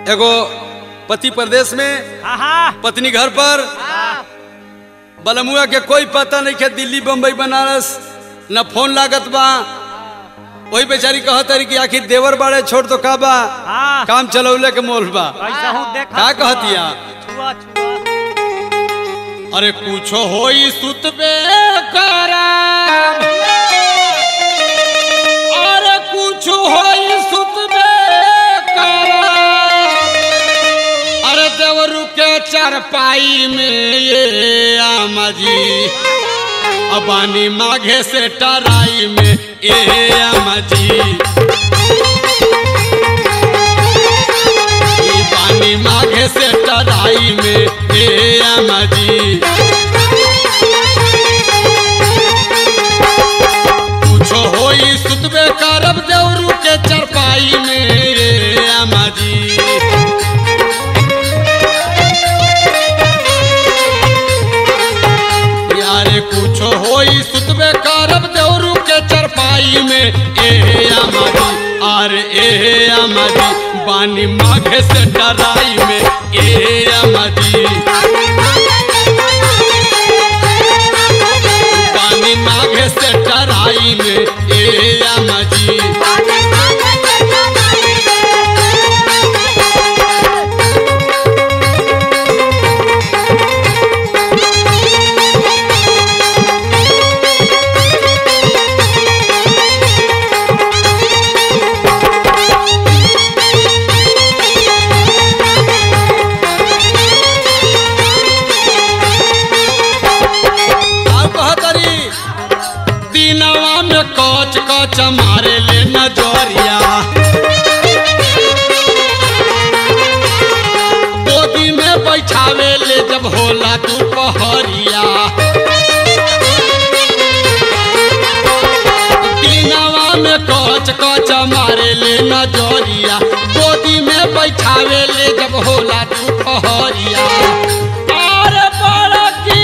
एगो पति प्रदेश में हाँ पत्नी घर पर बलमुआ के कोई पता नहीं के दिल्ली बम्बई बनारस न फोन लागत बा वही बेचारी कहत रही कि आखिर देवर बाड़े छोड़ तो का बा हाँ काम चलौले के मोल बा कैसा हूँ देख का कहतिया छुआ छुआ अरे कुछो होई सुतबे करा अरे कुछ होई सुतबे करा अरे देवरू के चारपाई में ये आमा जी अबानी माघे से टराई में ए आमा जी ई पानी माघे से टराई में ए आमा जी कुछो होई सुतबे करब देवरू के चरपाई में रे आमा जी यारे कुछो होई सुतबे करब देवरू के चरपाई में ए आमा जी अरे ए आमा जी बानी माघे से डराई में ए आमा जी पानी माघे से टराई में ए आमा जी आप कहतरी दिनवा में कच कच मारे ले नजरिया गोदी में बैठावे ले जब होला दोपहरिया दिनवा में कच कच मारे ले नजरिया गोदी में बैठावे ले जब होला दोपहरिया अरे बड़की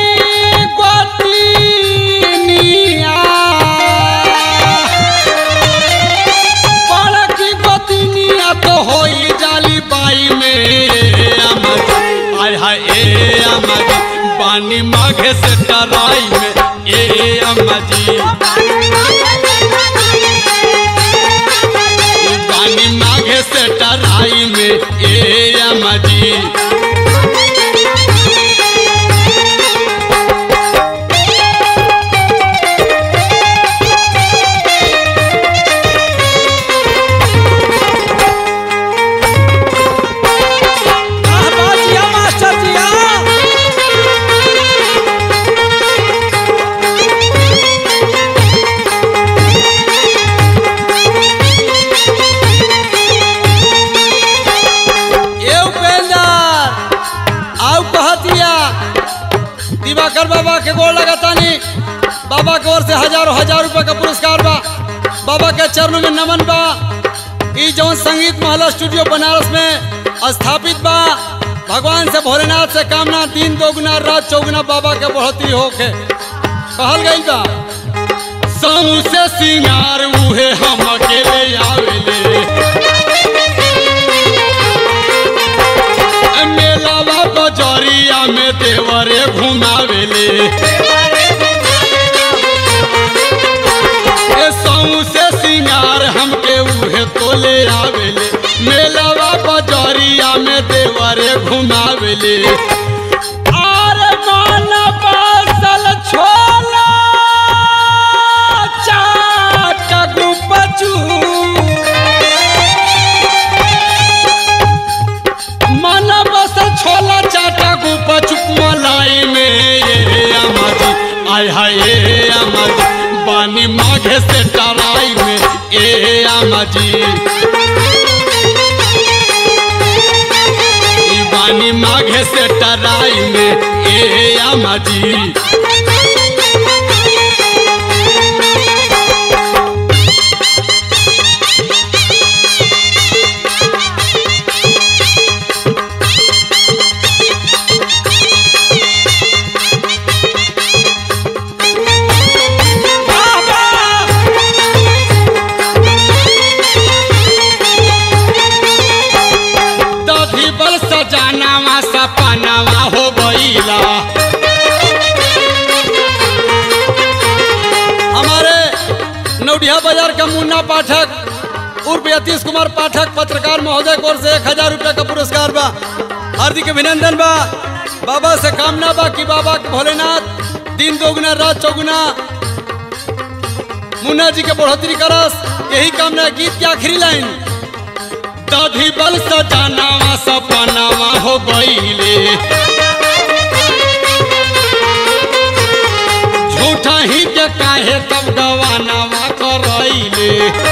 गोतिनिया बड़की गोतिनिया तो होई जाली बाई में अमर आय हाय ए अमर पानी माघे से टराई में ए अम्मा जी पानी माघे से टराई में ए अम्मा जी मास्टर जी हाँ ए उपेंद्र आउ कहतिया दिवाकर बाबा के गोड़ लगातानी बाबा के ओर से हजारों हजार रुपए का पुरस्कार बा बाबा के चरणों में नमन बा ई जौन संगीत महला स्टूडियो बनारस में स्थापित बा भगवान से भोलेनाथ से कामना दिन दोगुना रात चौगुना बाबा के बढ़ोतरी होके कहल गई बा समूह से सिंगार उहे हम अकेले आवेले मेलावा बजरिया में देवरे घुमावेले ए सऊ से सिंगार हमके उहे तोले आवेले मेलावा बजरिया में देवरे घुमावेले अरे मन बसल छोला चाट गुपचू मन बस छोला चाटा गुप चुप मलाई में ये अमर आय हाय ये अमर पानी माघे से टराई में ए अमजी ई पानी माघे से टराई में ए अमजी मुन्ना पाठक उर्फ यतीश कुमार पाठक पत्रकार महोदय की ओर से एक हजार रुपये का पुरस्कार बा हार्दिक अभिनंदन बा बाबा से कामना बा कि बाबा के भोलेनाथ दिन दोगुना रात चौगुना मुन्ना जी के बढ़ोतरी करस यही कामना है। गीत की आखिरी लाइन दाढ़ी बल सजानावा सपनावा हो गईले झूठा ही के काहे तब गवानावा करैले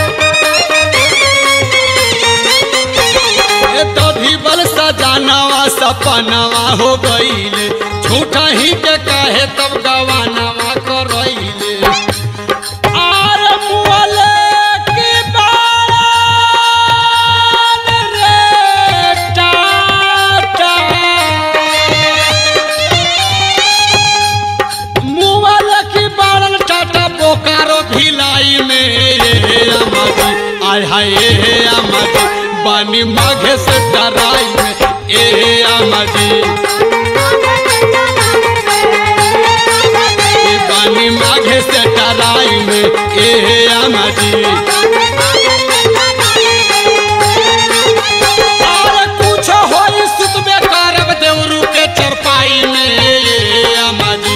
ए दाढ़ी बल सजानावा सपनावा हो गईले झूठा ही के काहे तब गवानावा करैले आर मुअले की बारान रे टाटा मुअल की बारन टाटा बोकारो भिलाई में अमर आय हाय ए अमर बानी माघे से डराई में ए अमर बानी माघे से डराई में ए अमर और कुछ होई सुतबे करब देवरू के चरपाई में ए अमर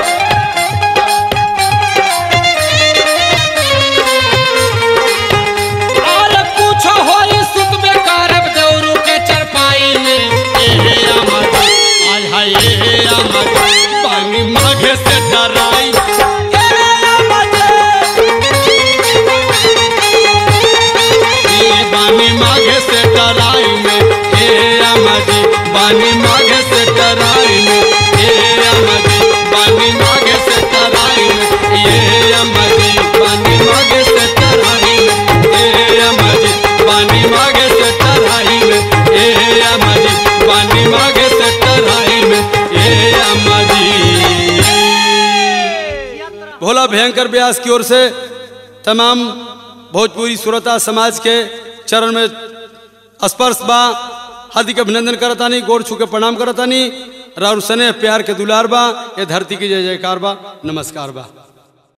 और कुछ होई सुतबे करब देवरू के चरपाई में ए अमर आय हाय ए अमर पानी माघे से डराई ए अमर ए बानी माघे से डराई में ए अमर बानी माघे से डराई में ए अमर बानी माघे से डराई में ए अमर बानी माघे से डराई में ए अमर बानी माघे से डराई में ए अमर बानी माघे से डराई में ए अमर भोला भयंकर व्यास की ओर से तमाम भोजपुरी श्रोता समाज के चरण में स्पर्श बा हार्दिक अभिनंदन करतानी गोड़ छू के प्रणाम करतानी राउर स्नेह प्यार के दुलार बा ये धरती की जय जयकार बा नमस्कार बा